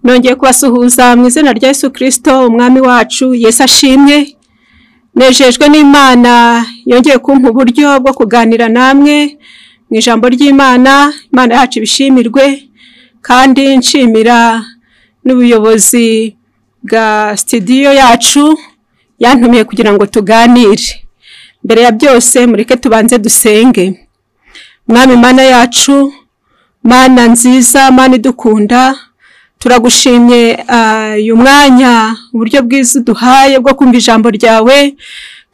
nongeye kubasuhuza mu izina rya Yesu kirisito umwami wacu Yesu ashimwe nejejwe n'imana yongeye kumpa uburyo bwo kuganira namwe mu ijambo ry'imana imana yacu ibishimirwe kandi nshimira n'ubuyobozi bwa sitidiyo yacu yantumiye kugira ngo tuganire mbere ya byose mureke tubanze dusenge mwami mana yacu mana nziza mana idukunda turagushimye uyu mwanya uburyo bwiza uduhaye bwo kumva ijambo ryawe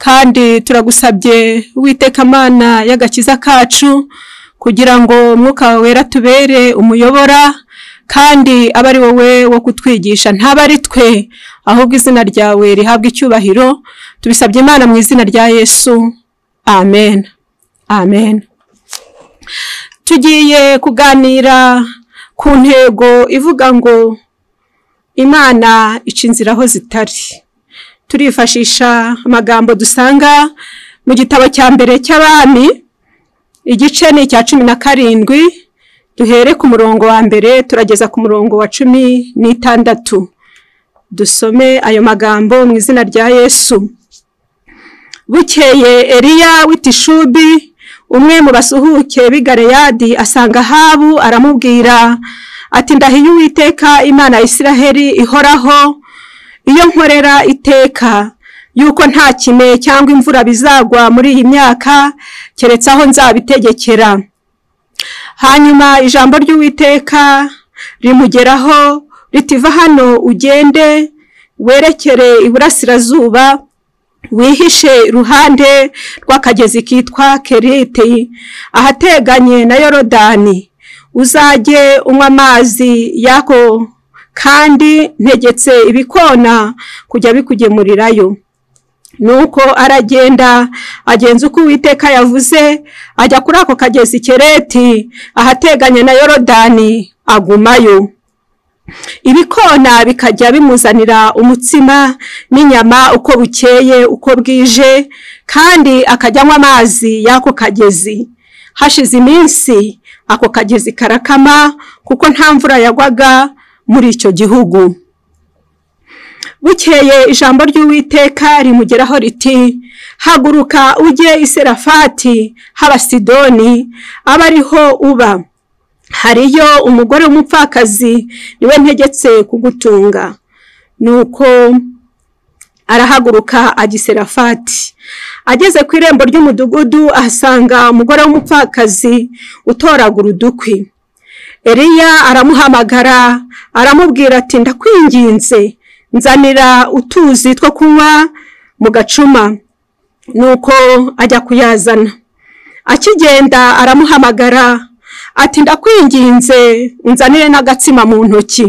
kandi turagusabye witeka amana y'agakiza kacu kugira ngo umwuka wera tubere umuyobora kandi aba ari wowe wo kutwigisha ntaba ari twe ahubwo izina ryawe rihabwa icyubahiro tubisabye imana mu izina rya yesu amen amen tugiye kuganira ku ntego ivuga ngo imana ica inzira aho zitari turifashisha amagambo dusanga mu gitabo cya mbere cy'abami igice ni icya cumi na karindwi duhere ku murongo wa mbere turageza ku murongo wa cumi n'itandatu dusome ayo magambo mu izina rya yesu bukeye eriya w'itishubi umwe mu basuhuke b'i Galeyadi asanga ahabu aramubwira ati ndahiye uwiteka imana ya Isiraheli ihoraho iyo nkorera iteka yuko nta kime cyangwa imvura bizagwa muri iyi myaka keretse aho nzabitegekera hanyuma ijambo ry'uwiteka rimugeraho ritiva hano ugende werekere iburasirazuba wihishe iruhande rw'akagezi kitwa kerite ahateganye na yorodani uzajye unywa amazi yako kandi ntegetse ibikona kujya bikugemurirayo nuko aragenda agenza uko uwiteka yavuze ajya kuri ako kagezi kereti ahateganye na yorodani agumayo ibikona bikajya bimuzanira umutsima n'inyama uko bukeye uko bwije kandi akajya anywa amazi y'ako kagezi hashize iminsi ako kagezi karakama kuko nta mvura yagwaga muri icyo gihugu bukeye ijambo ry'uwiteka rimugeraho riti haguruka ujye iserafati haba sidoni abe ariho uba hariyo umugore w'umupfakazi niwe ntegetse kugutunga nuko arahaguruka agiserafati ageze ku irembo ry'umudugudu ahasanga umugore w'umupfakazi utoragura udukwi eriya aramuhamagara aramubwira ati ndakwinginze nzanira utuzi two kunywa mu gacuma nuko ajya kuyazana akigenda aramuhamagara ati ndakwinginze unzanire n'agatsima mu ntoki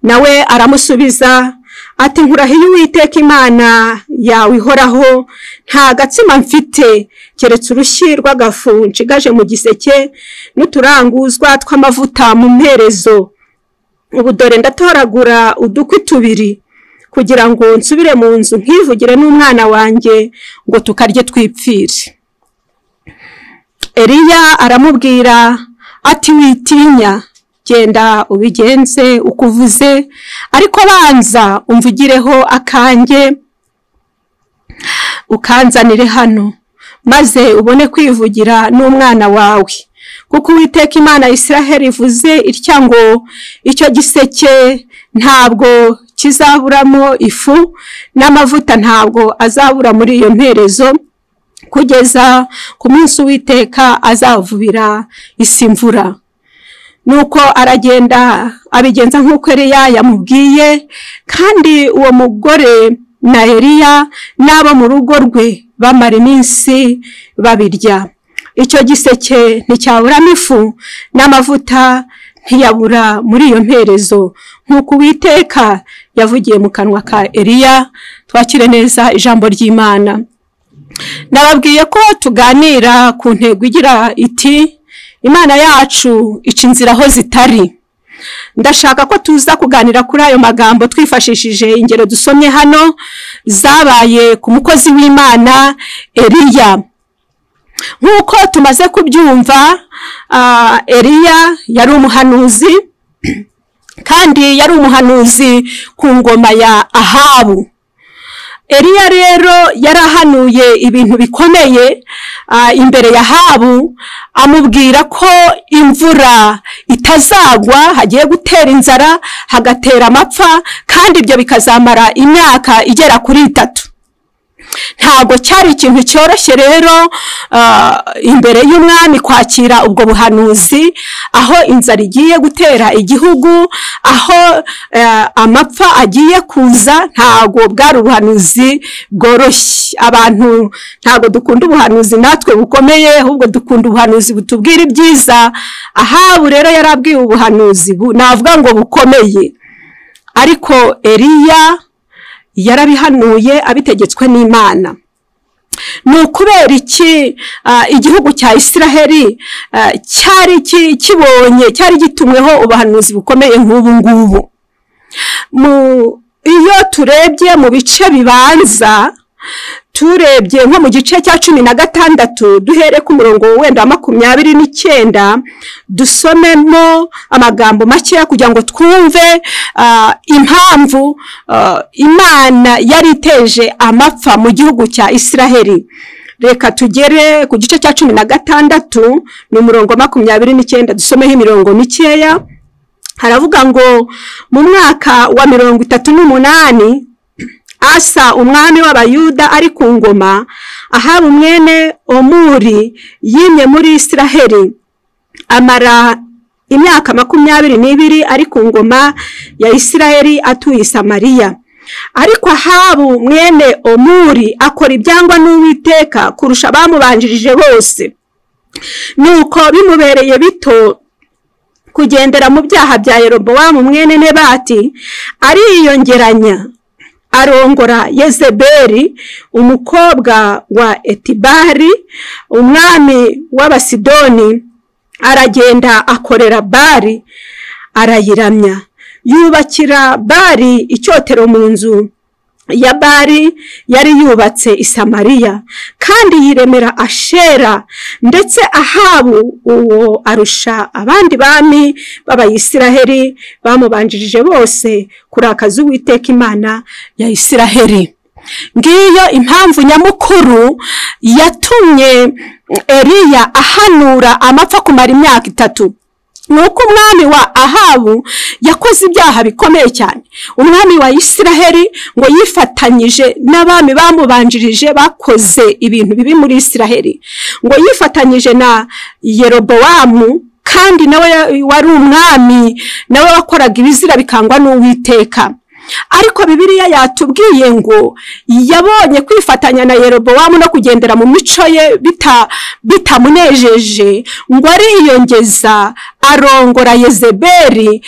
nawe aramusubiza ati nkurahiye uwiteka imana yawe ihoraho nta gatsima mfite keretse urushyi rw'agafu nshigaje mu giseke n'uturanguzwa tw'amavuta mu mperezo ubu dore ndatoragura udukwi tubiri kugira ngo nsubire mu nzu nkivugire n'umwana wanjye ngo tukarye twipfire Eliya aramubwira ati witinya genda ubigenze uko uvuze ariko banza umvugireho akanjye ukanzanire hano maze ubone kwivugira n'umwana wawe kuko uwiteka imana Isiraheli ivuze itya ngo icyo giseke ntabwo kizaburamo ifu n'amavuta ntabwo azabura muri iyo mperezo kugeza ku munsi w'iteka azavubira isi imvura nuko aragenda abigenza nk'uko eriya yamubwiye kandi uwo mugore na eriya n'abo mu rugo rwe bamara iminsi babirya icyo giseke nticyaburamo ifu n'amavuta ntiyabura muri iyo mperezo nk'uko uwiteka yavugiye mu kanwa ka eriya twakire neza ijambo ry'imana ndababwiye ko tuganira ku ntego igira iti imana yacu ica inzira aho zitari ndashaka ko tuza kuganira kuri ayo magambo twifashishije ingero dusomye hano zabaye ku mukozi w'imana eriya nk'uko tumaze kubyumva eriya yari umuhanuzi kandi yari umuhanuzi ku ngoma ya ahabu Eliya rero yarahanuye ibintu bikomeye ah, imbere ya Ahabu amubwira ko imvura itazagwa hagiye gutera inzara hagatera amapfa kandi ibyo bikazamara imyaka igera kuri itatu ntabwo cyari ikintu cyoroshye rero ah, imbere y'umwami kwakira ubwo buhanuzi aho inzara igiye gutera igihugu aho eh, amapfa agiye kuza ntabwo bwari ubuhanuzi bworoshye abantu ntabwo dukunda ubuhanuzi natwe bukomeye ahubwo dukunda ubuhanuzi butubwira ibyiza ahabu rero yari abwiwe ubuhanuzi bu- navuga ngo bukomeye ariko eliya yarabihanuye abitegetswe n'imana ni ukubera iki ah, igihugu cya isiraheli ah, cyari ki- kibonye cyari gitumweho ubuhanuzi bukomeye nk'ubu ngubu Mu- iyo turebye mu bice bibanza turebye nko mu gice cya cumi na gatandatu duhere ku murongo wenda wa makumyabiri n'icyenda dusomemo amagambo makeya kugira ngo twumve ah, impamvu ah, imana yari iteje amapfa mu gihugu cya isiraheli reka tugere ku gice cya cumi na gatandatu ni umurongo wa makumyabiri n'icyenda dusomeho imirongo mikeya haravuga ngo mu mwaka wa mirongo itatu n'umunani asa umwami w'abayuda ari ku ngoma ahaba umwene omuri yimye muri isiraheli amara imyaka makumyabiri n'ibiri ari ku ngoma ya isiraheli atuye i samariya ariko ahabu mwene omuri akora ibyangwa n'uwiteka kurusha abamubanjirije bose nuko bimubereye bito kugendera mu byaha bya yerobowamu mwene nebati ariyongeranya arongora yezebeli umukobwa wa etibari umwami w'abasidoni aragenda akorera bari arayiramya yubakira bari icyotero mu nzu ya bari yari yubatse i samariya kandi yiremera ashera ndetse ahabu uwo arusha abandi bami b'abayisiraheli bamubanjirije bose kurakaza uwiteka imana ya isiraheli ngiyo impamvu nyamukuru yatumye eliya ahanura amapfa kumara imyaka itatu ni uko umwami wa ahabu yakoze ibyaha bikomeye cyane umwami wa isiraheli ngo yifatanyije n'abami bamubanjirije bakoze ibintu bibi muri isiraheli ngo yifatanyije na yerobowamu kandi nawe wari umwami nawe wakoraga ibizira bikangwa n'uwiteka ariko bibiliya yatubwiye ngo yabonye kwifatanya na yerobowamu no kugendera mu mico ye bita- bitamunejeje ngo ariyongeza arongora yezebeli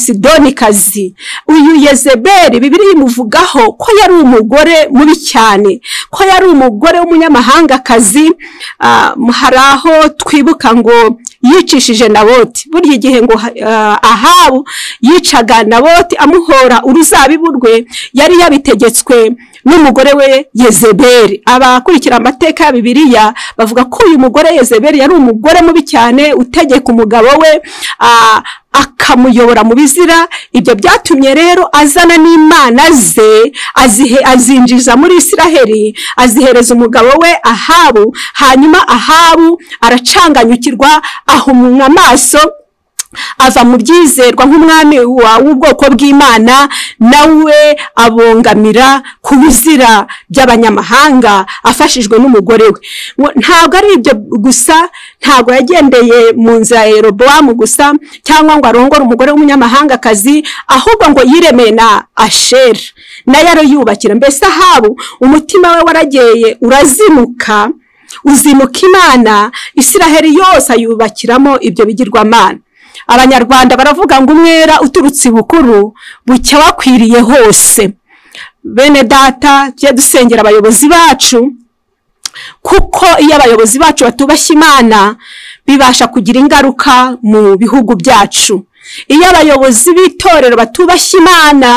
umunyasidonikazi uyu yezebeli bibiliya imuvugaho ko yari umugore mubi cyane ko yari umugore w'umunyamahangakazi ah, hari aho twibuka ngo yicishije naboti burya igihe ngo ah, ahabu yicaga naboti amuhora uruzabibu rwe yari yabitegetswe n'umugore we yezebeli abakurikira amateka ya bibiliya bavuga ko uyu mugore yezebeli yari umugore mubi cyane utegeka umugabo we ah, akamuyobora mu bizira ibyo byatumye rero azana n'imana ze azihe azinjiza muri isiraheli azihereza umugabo we ahabu hanyuma ahabu aracanganyukirwa ahumwa amaso ava mu byizerwa nk'umwami wa- w'ubwoko bw'imana nawe abongamira ku bizira by'abanyamahanga afashijwe n'umugore we Ngo- ntabwo ari ibyo gusa ntabwo yagendeye mu nzira ya yerobowamu gusa cyangwa ngo arongore umugore w'umunyamahangakazi ahubwo ngo yiremeye na ashera nayo arayubakira mbese ahabu umutima we warageye urazimuka uzimuka imana isiraheli yose ayubakiramo ibyo bigirwamana abanyarwanda baravuga ngo umwera uturutse ibukuru bucya wakwiriye hose bene data tujye dusengera abayobozi bacu kuko iyo abayobozi bacu batubashye imana bibasha kugira ingaruka mu bihugu byacu iyo abayobozi b'itorero batubashye imana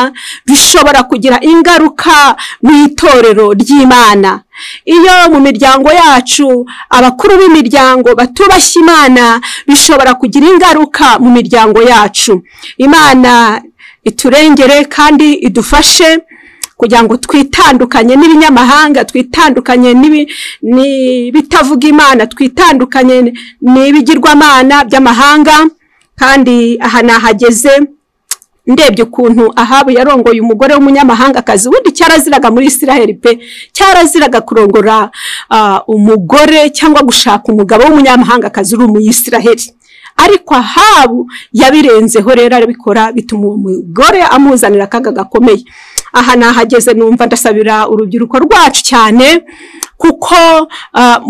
bishobora kugira ingaruka mu itorero ry'imana iyo mu miryango yacu abakuru b'imiryango batubashye imana bishobora kugira ingaruka mu miryango yacu imana iturengere kandi idufashe kugira ngo twitandukanye n'ibinyamahanga twitandukanye n'ibitavuga imana twitandukanye n'ibigirwamana by'amahanga kandi aha nahageze ndebye ukuntu ahabu yarongoye umugore w'umunyamahangakazi ubundi cyaraziraga muri isiraheli pe cyaraziraga kurongora umugore cyangwa gushaka umugabo w'umunyamahangakazi uri umuyisiraheli ariko ahabu yabirenzeho rero arabikora bituma uwo mugore amuzanira akaga gakomeye aha nahageze numva ndasabira urubyiruko rwacu cyane kuko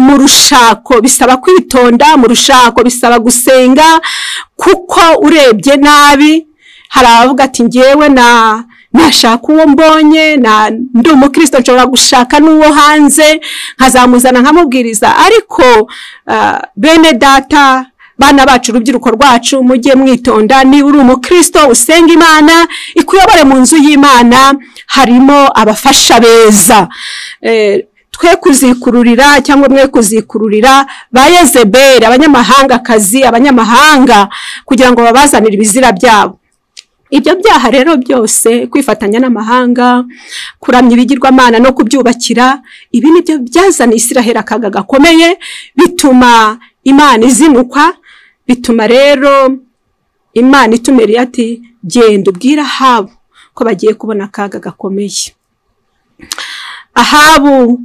mu rushako bisaba kwitonda mu rushako bisaba gusenga kuko urebye nabi hari abavuga ati ngewe na nashaka uwo mbonye ndi umukristo nshobora gushaka n'uwo hanze nkazamuzana nkamubwiriza ariko bene data bana bacu urubyiruko rwacu mujye mwitonda niba uri umukristo usenga imana ikuyobore mu nzu y'imana harimo abafasha beza twe kuzikururira cyangwa mwe kuzikururira ba yezeberi abanyamahangakazi abanyamahanga kugira ngo babazanire ibizira byabo ibyo byaha rero byose kwifatanya n'amahanga kuramya ibigirwamana no kubyubakira ibi ni byo byazana isiraheli akaga gakomeye bituma imana izinukwa bituma rero imana itumereye ati genda ubwire ahabu ko bagiye kubona akaga gakomeye ahabu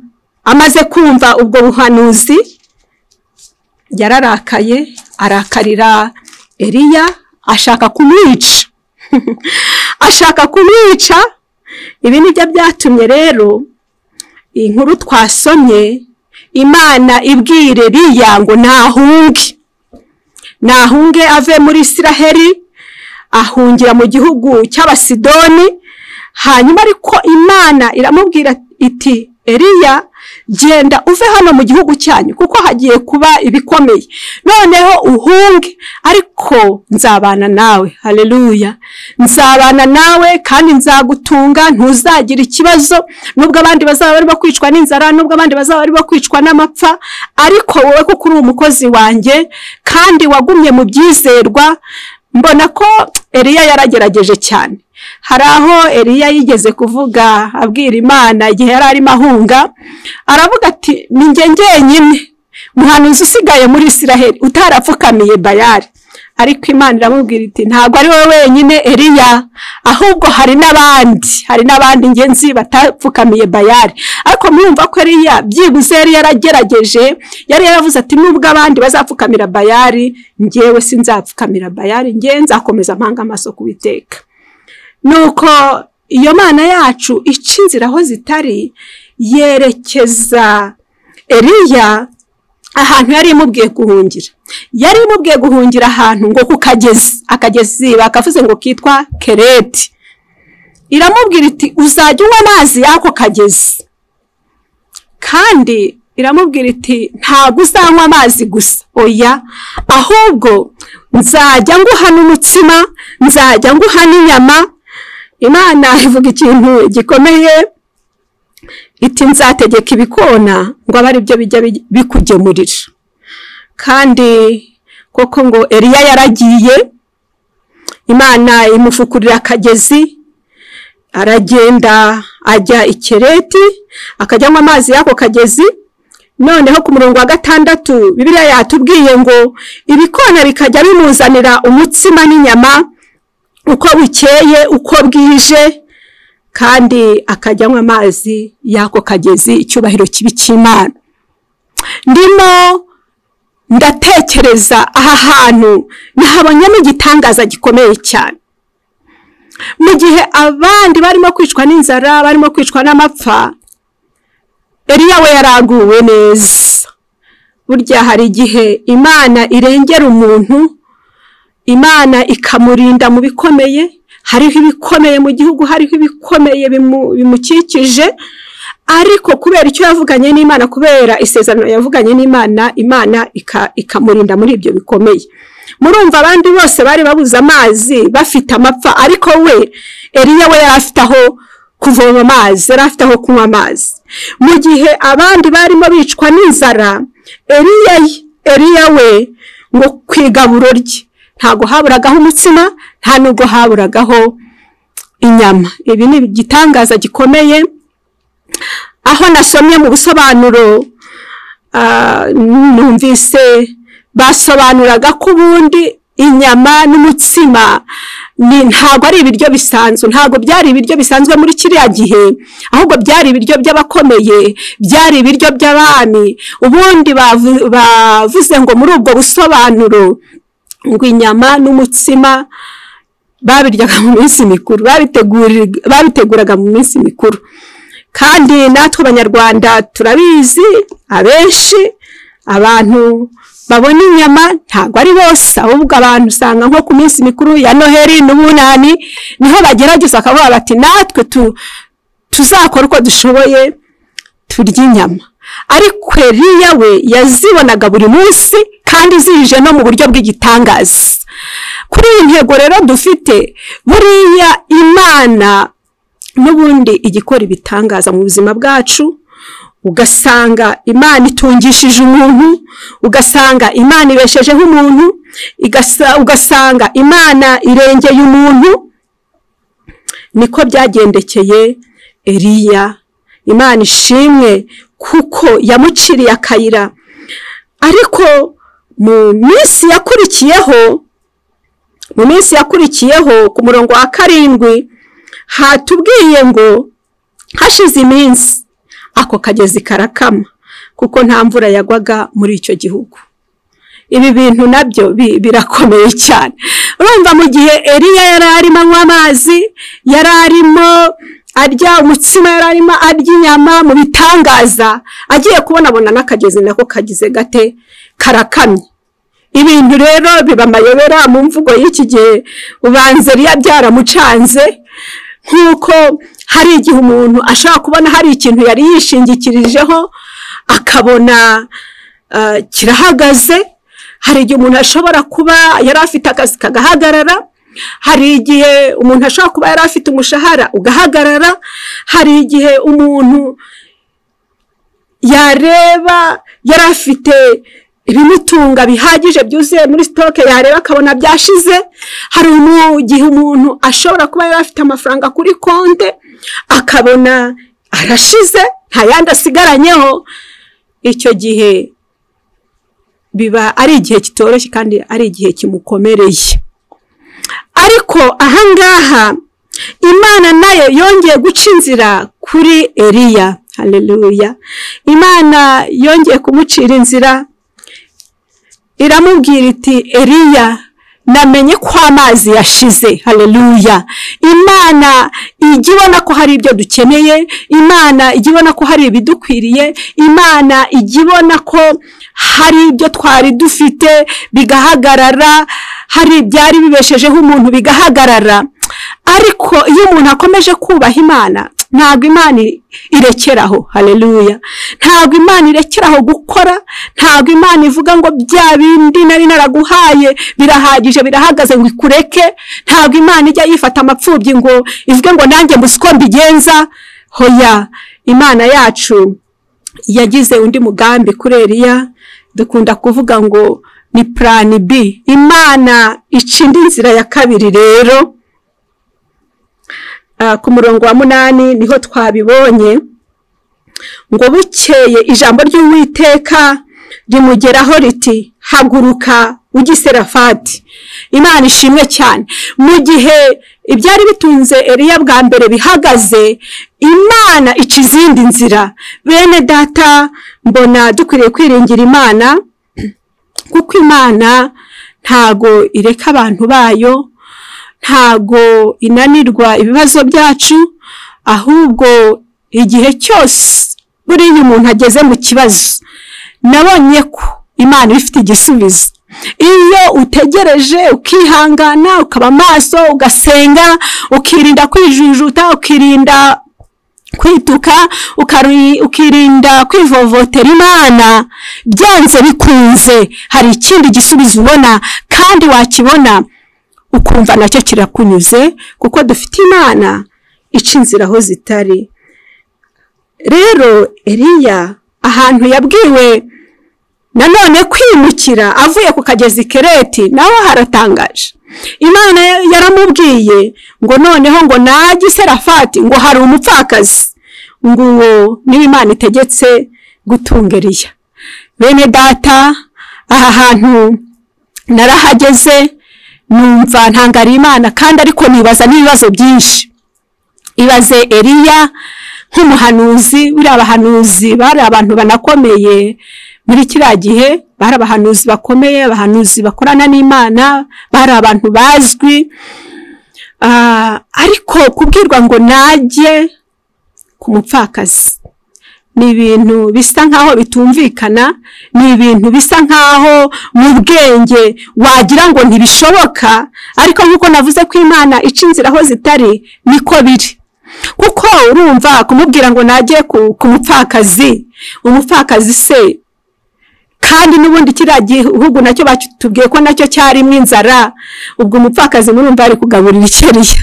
amaze kumva ubwo buhanuzi yararakaye arakarira eriya ashaka kumwica ashaka kumwica ibi nibyo byatumye rero inkuru twasomye imana ibwire eriya ngo nahunge nahunge ave muri isiraheli ahungira mu gihugu cy'abasidoni hanyuma ariko imana iramubwira iti eriya genda uve hano mu gihugu cyanyu kuko hagiye kuba ibikomeye noneho uhunge ariko nzabana nawe hareruya nzabana nawe kandi nzagutunga ntuzagira ikibazo nubwo abandi bazaba bari bakwicwa n'inzara nubwo abandi bazaba bari bakwicwa n'amapfa ariko wowe kuko uri umukozi wanjye kandi wagumye mu byizerwa mbona ko eriya yaragerageje cyane hari aho eriya yigeze kuvuga abwira imana igihe yari arimo ahunga aravuga ati ni njye njyenyine muhanuzi usigaye muri isiraheli utarapfukamiye bayari ariko imana iramubwira iti ntabwo ari wowe wenyine eriya ahubwo hari n'abandi hari n'abandi ngenzi batapfukamiye bayari ariko murumva ko eriya byibuze yari yaragerageje yari yaravuze ati nubwo abandi bazapfukamira bayari ngewe sinzapfukamira bayari ngewe nzakomeza mpanga amaso kubiteka nuko iyo mana yacu ica inzira aho zitari yerekeza eriya ahantu yari imubwiye guhungira yari imubwiye guhungira ahantu ngo ku kagezi akagezi bakavuze ngo kitwa kereti iramubwira iti uzajya unywa amazi y'ako kagezi kandi iramubwira iti ntabwo uzanywa amazi gusa oya ahubwo nzajya nguha n'umutsima nzajya nguha n'inyama imana ivuga ikintu gikomeye iti nzategeka ibikona ngo abe ari byo bijya bikugemurira kandi koko ngo eriya yaragiye imana imufukurira akagezi aragenda ajya ikereti akajyamo amazi y'ako kagezi noneho ku murongo wa gatandatu bibiriya yatubwiye ngo ibikona bikajya bimuzanira umutsima n'inyama uko bukeye uko bwije kandi akajyanywa amazi y'ako kagezi icyubahiro kibi cy'imana ndimo ndatekereza aha hantu nahabonyemo igitangaza gikomeye cyane mu gihe abandi barimo kwicwa n'inzara barimo kwicwa n'amapfa eriya we yaraguwe neza burya hari igihe imana irengera umuntu imana ikamurinda mu bikomeye hariho ibikomeye mu gihugu hariho ibikomeye bimukikije ariko kubera icyo yavuganye n'imana kubera isezerano yavuganye n'imana imana ika- ikamurinda muri ibyo bikomeye murumva abandi bose bari babuze amazi bafite amapfa ariko we eriya we yari afite aho kuvoma amazi yari afite aho kunywa amazi mu gihe abandi barimo bicwa n'inzara eriya ye- eriya we ngo ku igaburo rye ntabwo haburagaho umutsima nta nubwo haburagaho inyama ibi ni igitangaza gikomeye aho nasomye mu busobanuro ah, numvise basobanuraga ko ubundi inyama n'umutsima ni- ntabwo ari ibiryo bisanzwe ntabwo byari ibiryo bisanzwe muri kiriya gihe ahubwo byari ibiryo by'abakomeye byari ibiryo by'abami ubundi bavu- bavuze ngo muri ubwo busobanuro ngo inyama n'umutsima babiryaga mu minsi mikuru babiteguri- babiteguraga mu minsi mikuru kandi natwe abanyarwanda turabizi abenshi abantu babona inyama ntabwo ari bose ahubwo abantu usanga nko ku minsi mikuru ya noheli n'ubunani niho bagerageza bakavuga bati natwe tu- tuzakora uko dushoboye turya inyama ariko Eliya we yazibonaga buri munsi kandi zije no mu buryo bw'igitangaza kuri iyi ntego rero dufite buriya imana n'ubundi igikora ibitangaza mu buzima bwacu ugasanga imana itungishije umuntu ugasanga imana ibeshejeho umuntu igasa- ugasanga imana irengeye umuntu niko byagendekeye eriya imana ishimwe kuko yamuciriye akayira ariko mu minsi yakurikiyeho mu minsi yakurikiyeho ku murongo wa karindwi hatubwiye ngo hashize iminsi ako kagezi karakama kuko nta mvura yagwaga muri icyo gihugu ibi bintu nabyo bi- birakomeye cyane urumva mu gihe eriya yari arimo anywa amazi yari arimo arya umutsima yari arimo arya inyama mu bitangaza agiye kubonabona n'akagezi nako kagize gate karakamye ibintu rero biba amayobera mu mvugo y'iki gihe ubanza riya byaramucanze nk'uko hari igihe umuntu ashobora kubona hari ikintu yari yishingikirijeho akabona ah, kirahagaze hari igihe umuntu ashobora kuba yari afite akazi kagahagarara hari igihe umuntu ashobora kuba yari afite umushahara ugahagarara hari igihe umuntu yareba yari afite ibimutunga bihagije byuzuye muri sitoke yareba akabona byashize hari umu- igihe umuntu ashobora kuba yari afite amafaranga kuri konte akabona arashize nta yandi asigaranyeho icyo gihe biba ari igihe kitoroshye kandi ari igihe kimukomereye ariko ahangaha imana nayo yongeye guca inzira kuri eriya haleluya imana yongeye kumucira inzira iramubwira iti eriya namenye ko amazi yashize haleluya imana ijya ibona ko hari ibyo dukeneye imana ijya ibona ko hari ibidukwiriye imana ijya ibona ko hari ibyo twari dufite bigahagarara hari byari bibeshejeho umuntu bigahagarara ariko iyo umuntu akomeje kubaha imana ntabwo imana i- irekeraho haleluya ntabwo imana irekeraho gukora ntabwo imana ivuga ngo bya bindi nari naraguhaye birahagije birahagaze ngo ikureke ntabwo imana ijya yifata amapfubyi ngo ivuge ngo nanjye mbuze uko mbigenza hoya imana yacu yagize undi mugambi kuri Eliya dukunda kuvuga ngo ni plan B imana ica indi nzira ya kabiri rero Ah, ku murongo wa munani niho twabibonye ngo bukeye ijambo ry'uwiteka rimugeraho riti haguruka ujye i serafati imana ishimwe cyane mu gihe ibyari bitunze eriya bwa mbere bihagaze imana ica izindi nzira bene data mbona dukwiriye kwiringira imana kuko imana ntago ireka abantu bayo ntago inanirwa ibibazo byacu ahubwo igihe cyose buriya umuntu ageze mu kibazo nabonye ko imana iba ifite igisubizo iyo utegereje ukihangana ukaba maso ugasenga ukirinda kwijujuta ukirinda kwituka ukari- ukirinda kwivovotera imana byanze bikunze hari ikindi gisubizo ubona kandi wakibona ukumva nacyo kirakunyuze kuko dufite imana ica inzira aho zitari rero eriya ahantu yabwiwe nanone kwimukira avuye ku kagezi kereti naho haratangaje imana yaramubwiye ngo noneho ngo najye serafati ngo hari umupfakazi ngo uwo niba imana itegetse gutunga eriya bene data aha hantu narahageze numva ntangariye imana kandi ariko nibaza n'ibibazo byinshi ibaze eriya nk'umuhanuzi buriya abahanuzi bari abantu banakomeye muri kiriya gihe bari abahanuzi bakomeye abahanuzi bakorana n'imana bari abantu bazwi Ah, ariko kubwirwa ngo najye ku mupfakazi ni ibintu bisa nkaho bitumvikana ni ibintu bisa nkaho mu bwenge wagira ngo ntibishoboka ariko nk'uko navuze ko imana ica inzira aho zitari niko biri kuko urumva kumubwira ngo najye ku ku mupfakazi umupfakazi se kandi n'ubundi kiriya gihugu nacyo batubwiye ko nacyo cyarimo inzara ubwo umupfakazi murumva ari kugaburira icyariya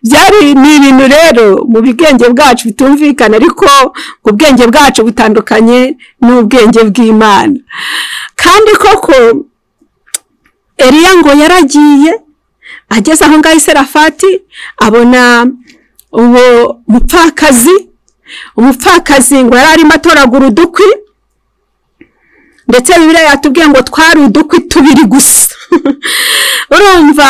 byari ni ibintu rero mu bwenge bwacu bitumvikana ariko ubwenge bwacu butandukanye n'ubwenge bw'imana kandi koko eriya ngo yaragiye ageze aho ngaho iserafati abona uwo mupfakazi umupfakazi ngo yari arimo atoragura udukwi ndetse bibiliya yatubwiye ngo twari udukwi tubiri gusa urumva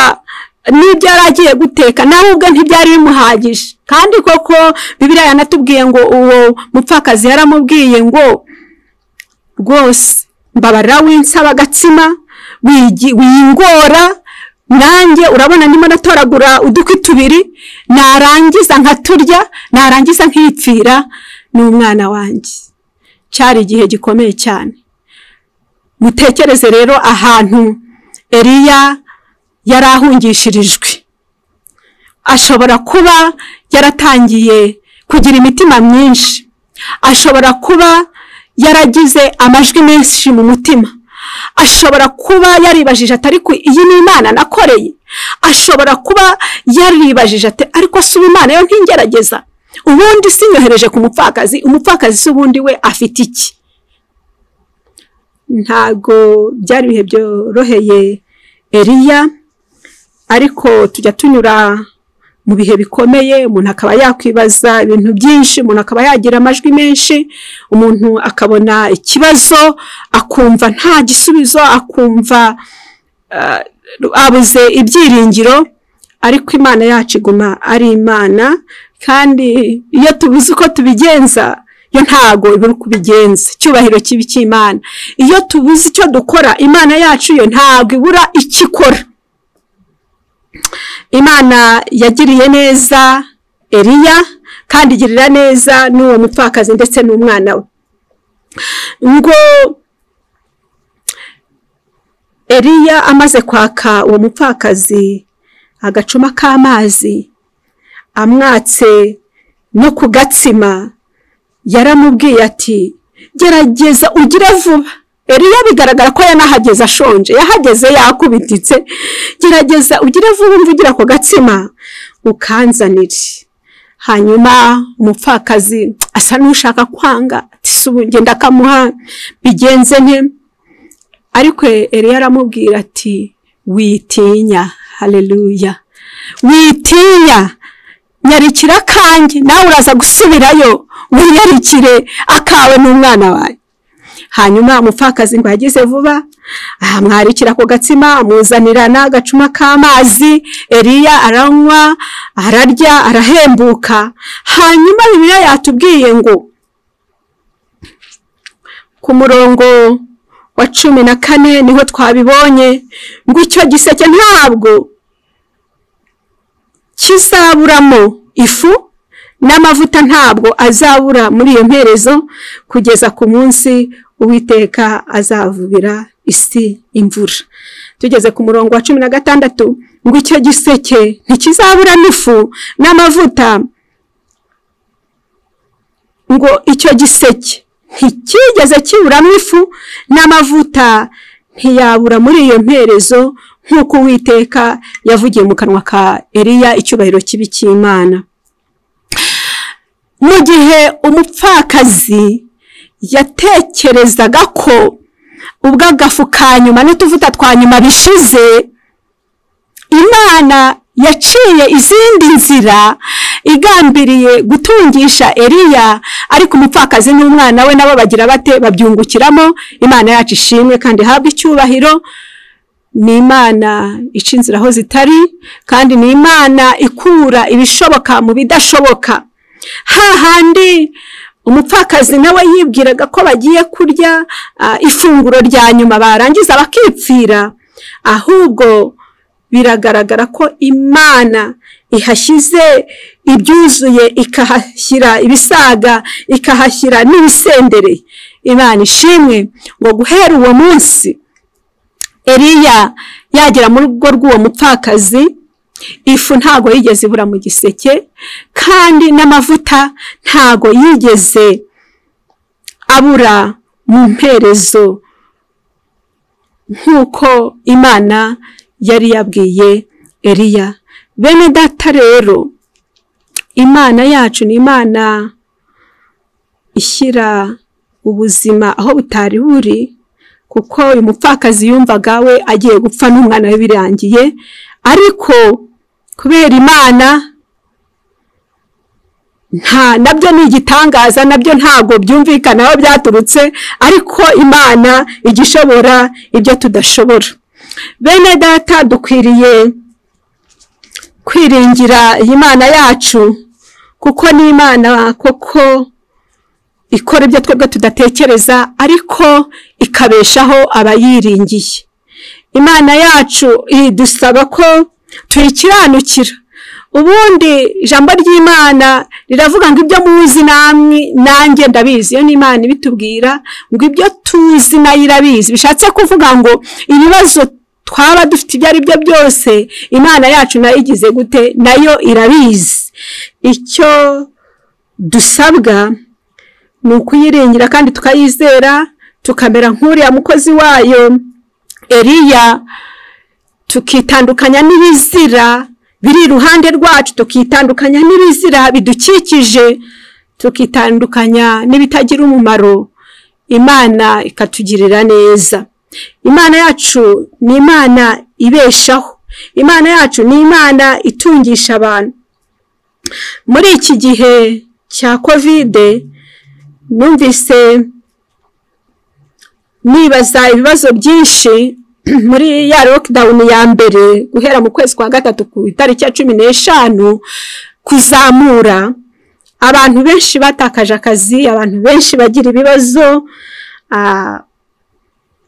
n'ibyo yari agiye guteka nawe ubwo ntibyari bimuhagije kandi koko bibiliya yanatubwiye ngo uwo mupfakazi yaramubwiye ngo rwose mbabarira winsaba agatsima wigi- wingora nanjye urabona ndimo natoragura udukwi tubiri narangiza nkaturya narangiza nkipfira n'umwana wanjye cyari igihe gikomeye cyane mutekereze rero ahantu eriya yari ahungishirijwe ashobora kuba yaratangiye kugira imitima myinshi ashobora kuba yaragize amajwi menshi mu mutima ashobora kuba yaribajije ati ariko iyi ni imana nakoreye ashobora kuba yaribajije ati ariko si ubu imana yo ntingerageza ubundi sinyohereje ku mupfakazi umupfakazi si ubundi we afite iki ntago byari ibihe byoroheye eriya ariko tujya tunyura mu bihe bikomeye umuntu akaba yakwibaza ibintu byinshi umuntu akaba yagira amajwi menshi umuntu akabona ikibazo akumva nta gisubizo akumva ah, abuze ibyiringiro ariko imana yacu iguma ari imana kandi iyo tubuze uko tubigenza yo ntago iba iri kubigenza icyubahiro kibi cy'imana iyo tubuze icyo dukora imana yacu yo ntago ibura icyo ikora imana yagiriye neza eriya kandi igirira neza n'uwo mupfakazi ndetse n'umwana we ngo eriya amaze kwaka uwo mupfakazi agacuma k'amazi amwatse no ku gatsima yaramubwiye ati gerageza ugire vuba eriya bigaragara ko yanahageze ashonje yahageze yakubititse gerageza ugire vuba umve ugira ako gatsima ukanzanire hanyuma umupfakazi asa n'ushaka kwanga ati "Si ubu ngenda akamuha bigenze nte ariko eriya aramubwira ati witinya haleluya witinya nyarikira kanjye nawe uraza gusubirayo wiyarikire akawe n'umwana wawe hanyuma umupfakazi ngo yageze vuba ahamwarikira ku gatsima amuzanira n'agacuma k'amazi eriya aranywa ararya arahembuka hanyuma bibiliya yatubwiye ngo ku murongo wa cumi na kane niho twabibonye ngo icyo giseke ntabwo kizaburamo ifu n'amavuta ntabwo azabura muri iyo mperezo kugeza ku munsi uwiteka azavubira isi imvura tugeze ku murongo wa cumi na gatandatu ngo icyo giseke ntikizabura n'ifu n'amavuta ngo icyo giseke nticyigeze kiburamo ifu n'amavuta ntiyabura muri iyo mperezo nk'uko uwiteka yavugiye mu kanwa ka Eliya icyubahiro kibi cy'Imana mu gihe umupfakazi yatekerezaga ko ubwo agafu ka nyuma n'utuvuta twa nyuma bishize imana yaciye izindi nzira igambiriye gutungisha Eliya ariko umupfakazi n'umwana we nabo bagira bate babyungukiramo imana yacu ishimwe kandi ihabwe icyubahiro ni imana ica inzira aho zitari kandi ni imana ikura ibishoboka mu bidashoboka hahandi umupfakazi nawe yibwiraga ko bagiye kurya ifunguro rya nyuma barangiza bakipfira ahubwo biragaragara ko imana ihashyize ibyuzuye ikahashyira ibisaga ikahashyira n'ibisendere imana ishimwe ngo guhera uwo munsi Eliya yagera mu rugo rw'uwo mupfakazi ifu ntago yigeze ibura mu giseke kandi n'amavuta ntago yigeze abura mu mperezo nk'uko imana yari yabwiye Eliya bene data rero imana yacu ni imana ishyira ubuzima aho butari buri kuko uyu mupfakazi yumvaga we agiye gupfa n'umwana we birangiye ariko kubera imana nta nabyo ni igitangaza nabyo ntabwo byumvikana aho byaturutse ariko imana ijya ishobora ibyo tudashobora bene data dukwiriye kwiringira iyi mana yacu kuko ni imana koko ikora ibyo twebwe tudatekereza ariko ikabeshaho abayiringiye imana yacu idusaba ko tuyikiranukira ubundi ijambo ry'imana riravuga ngo ibyo muzi namwe nanjye ndabizi iyo ni imana ibitubwira ngo ibyo tuzi nayo irabizi bishatse kuvuga ngo ibibazo twaba dufite ibyo ari byo byose imana yacu nayo igize gute nayo irabizi icyo dusabwa ni ukuyiringira kandi tukayizera tukamera nk'uriya mukozi wayo Eliya tukitandukanya n'ibizira biri iruhande rwacu tukitandukanya n'ibizira bidukikije tukitandukanya n'ibitagira umumaro imana ikatugirira neza imana yacu ni imana ibeshaho imana yacu ni imana itungisha abantu muri iki gihe cya kovide numvise nibaza ibibazo byinshi muri ya lockdown ya mbere guhera mu kwezi kwa gatatu ku itariki ya cumi n'eshanu kuzamura abantu benshi batakaje akazi abantu benshi bagira ibibazo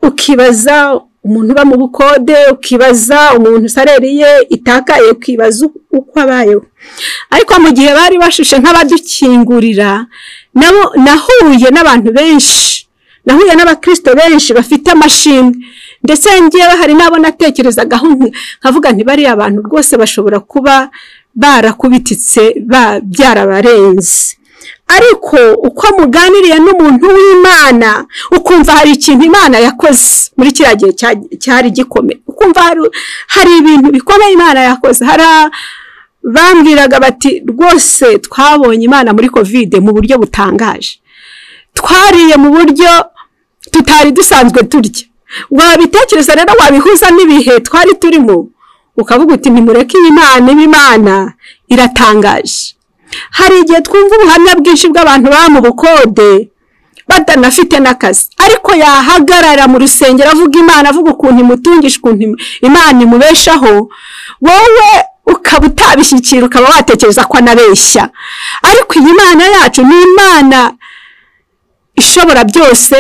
ukibaza umuntu uba mu bukode ukibaza umuntu sareri ye itakaye ukibaza uko abayeho ariko mu gihe bari bashushe nk'abadukingurira nahuye n'abantu benshi nahuye n'abakirisito benshi bafite amashimwe ndetse ngewe hari n'abo natekerezaga nkavuga ntibariya abantu rwose bashobora kuba barakubititse byarabarenze ariko uko muganiriye n'umuntu w'imana ukumva hari ikintu imana yakoze muri kiriya gihe cyari gikomeye ukumva hari ibintu bikomeye imana yakoze hari abambwiraga bati rwose twabonye imana muri kovide mu buryo butangaje twariye mu buryo tutari dusanzwe turya wabitekereza rero wabihuza n'ibihe twari turimo ukavuga uti nimureke iyi mana iba imana iratangaje hari igihe twumva ubuhamya bwinshi bw'abantu baba mu bukode batanafite n'akazi ariko yahagarara mu rusengero avuga imana avuga ukuntu imutungisha ukuntu imana imubeshaho wowe ukaba utabishyikira ukaba watekereza ko anabeshya ariko iyi mana yacu ni imana ishobora byose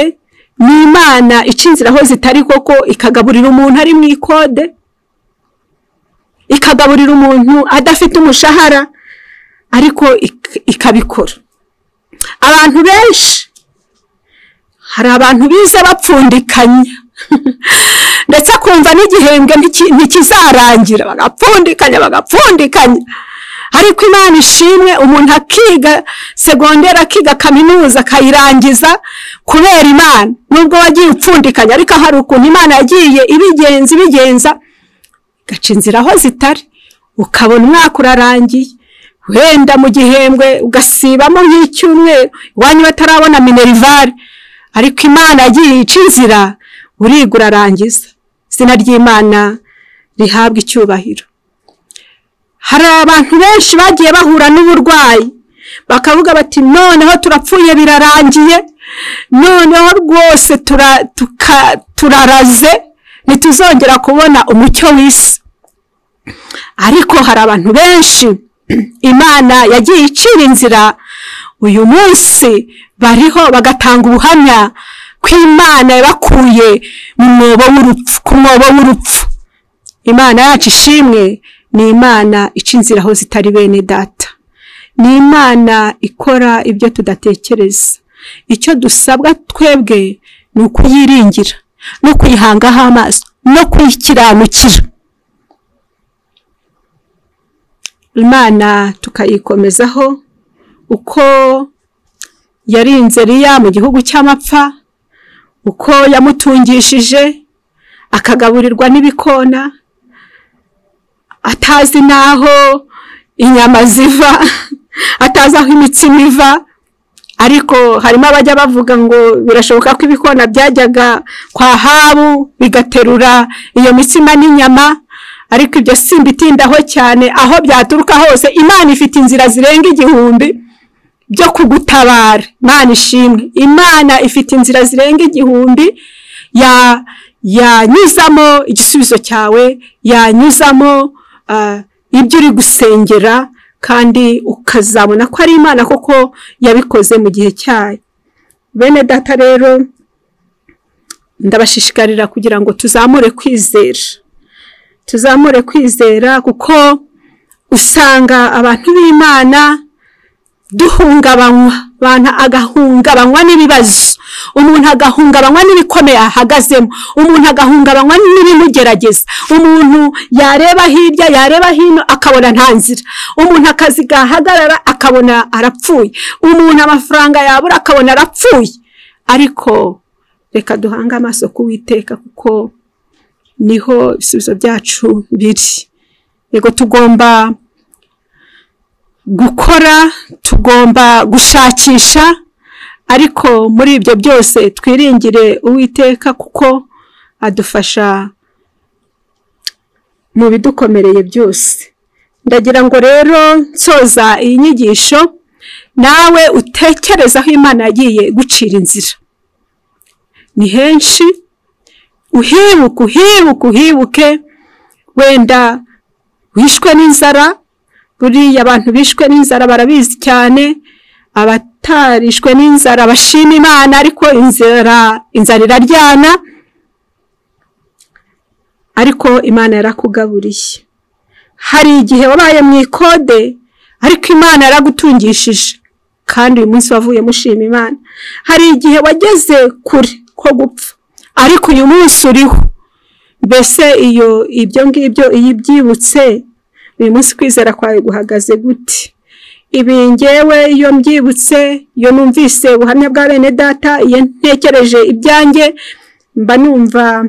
ni imana ica inzira aho zitari koko ikagaburira umuntu ari mu ikode ikagaburira umuntu adafite umushahara ariko ikabikora abantu benshi hari abantu biza bapfundikanya ndetse kumva n'igihembwe ntikizarangira bagapfundikanya bagapfundikanya ariko imana ishimwe umuntu akiga segonderi akiga kaminuza akayirangiza kubera imana nubwo wagiye upfundikanya ariko hari ukuntu imana yagiye ibigenza ibigenza igaca inzira aho zitari ukabona umwaka urarangiye wenda mu gihembwe ugasibamo nk'icyumweru iwanyu batarabona minerivare ariko imana yagiye ica inzira uriga urarangiza izina ry'imana rihabwa icyubahiro hari abantu benshi bagiye bahura n'uburwayi bakavuga bati noneho turapfuye birarangiye noneho rwose turaraze ntituzongera kubona umucyo w'isi ariko hari abantu benshi imana yagiye icira inzira uyu munsi bariho bagatanga ubuhamya ko imana yabakuye mu mwobo w'urupfu ku mwobo w'urupfu imana yacu ishimwe ni imana ica inzira aho zitari bene data ni imana ikora ibyo tudatekereza icyo dusabwa twebwe ni ukuyiringira no kuyihangaho amaso no kuyikiranukira imana tukayikomezaho uko yarinze riya mu gihugu cy'amapfa uko yamutungishije akagaburirwa n'ibikona atazi n'aho inyama ziva atazi aho imitsima iva ariko harimo abajya bavuga ngo birashoboka ko ibikona byajyaga kwa habu bigaterura iyo mitsima n'inyama ariko ibyo si bitindaho cyane aho byaturuka hose imana ifite inzira zirenga igihumbi byo kugutabara imana ishimwe imana ifite inzira zirenga igihumbi yanyuzamo igisubizo cyawe yanyuzamo ibyo uri gusengera kandi ukazabona ko ari imana kuko yabikoze mu gihe cyayo bene data rero ndabashishikarira kugira ngo tuzamure kwizera tuzamure kwizera kuko usanga abantu b'imana duhungabanywa abantu agahungabanywa n'ibibazo umuntu agahungabanywa n'ibikomeye ahagazemo umuntu agahungabanywa n'ibimugerageza umuntu yareba hirya yareba hino akabona nta nzira umuntu akazi gahagarara akabona arapfuye umuntu amafaranga yabura akabona arapfuye ariko reka duhange amaso kuwiteka kuko niho ibisubizo byacu biri yego tugomba gukora tugomba gushakisha ariko muri ibyo byose twiringire uwiteka kuko adufasha mu bidukomereye byose ndagira ngo rero nsoza iyi nyigisho nawe utekereze aho imana yagiye gucira inzira ni henshi uhibuke uhibuke uhibuke wenda wishwe n'inzara buriya abantu bishwe n'inzara barabizi cyane abatarishwe n'inzara bashima imana ariko inzara inzara iraryana ariko imana yarakugaburiye hari igihe wabaye mu ikode ariko imana yaragutungishije kandi uyu munsi wavuye mushima imana hari igihe wageze kure ko gupfa ariko uyu munsi uriho mbese iyo ibyo ngibyo iyo ibyibutse uyu munsi kwizera kwawe guhagaze gute ibi ngewe iyo mbyibutse iyo numvise ubuhamya bwa bene data iyo ntekereje ibyanjye mba numva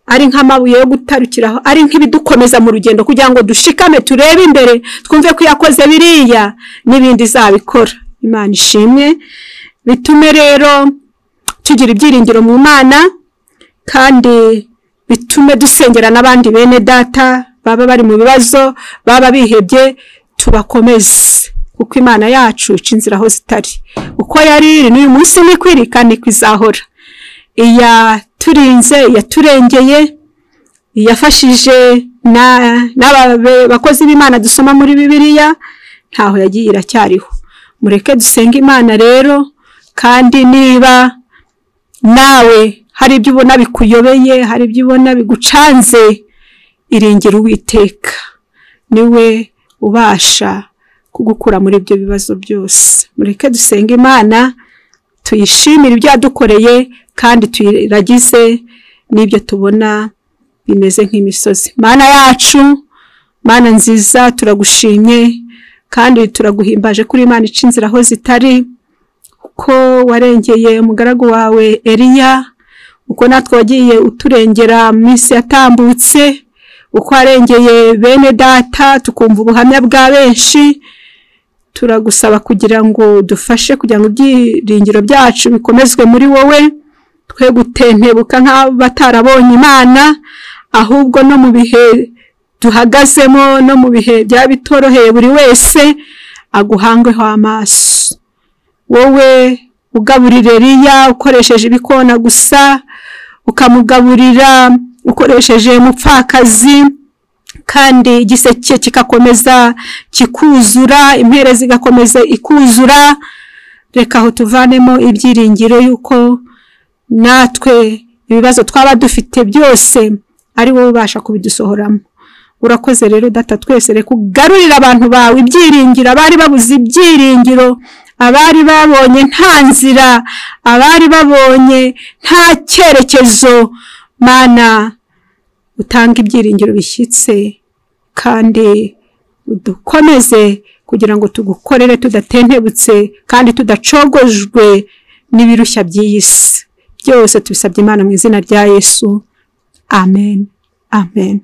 ari nk'amabuye yo gutarukiraho ari nk'ibidukomeza mu rugendo kugira ngo dushikame turebe imbere twumve ko yakoze biriya n'ibindi zabikora imana ishimwe bitume rero tugira ibyiringiro mu mana kandi bitume dusengera n'abandi bene data baba bari mu bibazo baba bihebye tubakomeze kuko imana yacu ica inzira aho zitari uko yari iri n'uyu munsi ni kwirikana ikizahora iyaturinze iyaturengeye iyafashije bakozi b'imana dusoma muri bibiliya ntaho yagiye iracyariho mureke dusenge imana rero kandi niba nawe hari ibyo ubona bikuyobeye hari ibyo ubona bigucanze iringira uwiteka niwe ubasha kugukura muri ibyo bibazo byose mureke dusenge imana tuyishimire ibyo yadukoreye kandi tuyiragize n'ibyo tubona bimeze nk'imisozi mana yacu mana nziza turagushimye kandi turaguhimbaje kuri imana ica inzira aho zitari ko warengeye umugaragu wawe eliya uko natwe wagiye uturengera mu minsi yatambutse uko warengeye bene data tukumva ubuhamya bwa benshi turagusaba kugira ngo dufashe kugira ngo ibyiringiro byacu bikomezwe muri wowe twe gutentebuka nk'abatarabonye imana ahubwo no mu bihe duhagazemo no mu bihe byaba bitoroheye buri wese aguhangweho amaso wowe ugaburira riya ukoresheje ibikona gusa ukamugaburira ukoresheje umupfakazi kandi igiseke kigakomeza kikuzura impere zigakomeza ikuzura reka aho tuvanemo ibyiringiro y'uko natwe ibibazo twaba dufite byose ari wowe ubasha kubidusohoramo urakoze rero data twese reka ugarurire abantu bawe ibyiringiro abari babuze ibyiringiro abari babonye nta nzira abari babonye nta cyerekezo mana utanga ibyiringiro bishyitse kandi udukomeze kugira ngo tugukorere tudatentebutse kandi tudacogojwe n'ibirushya by'iyi si byose tubisabye imana mu izina rya yesu amen amen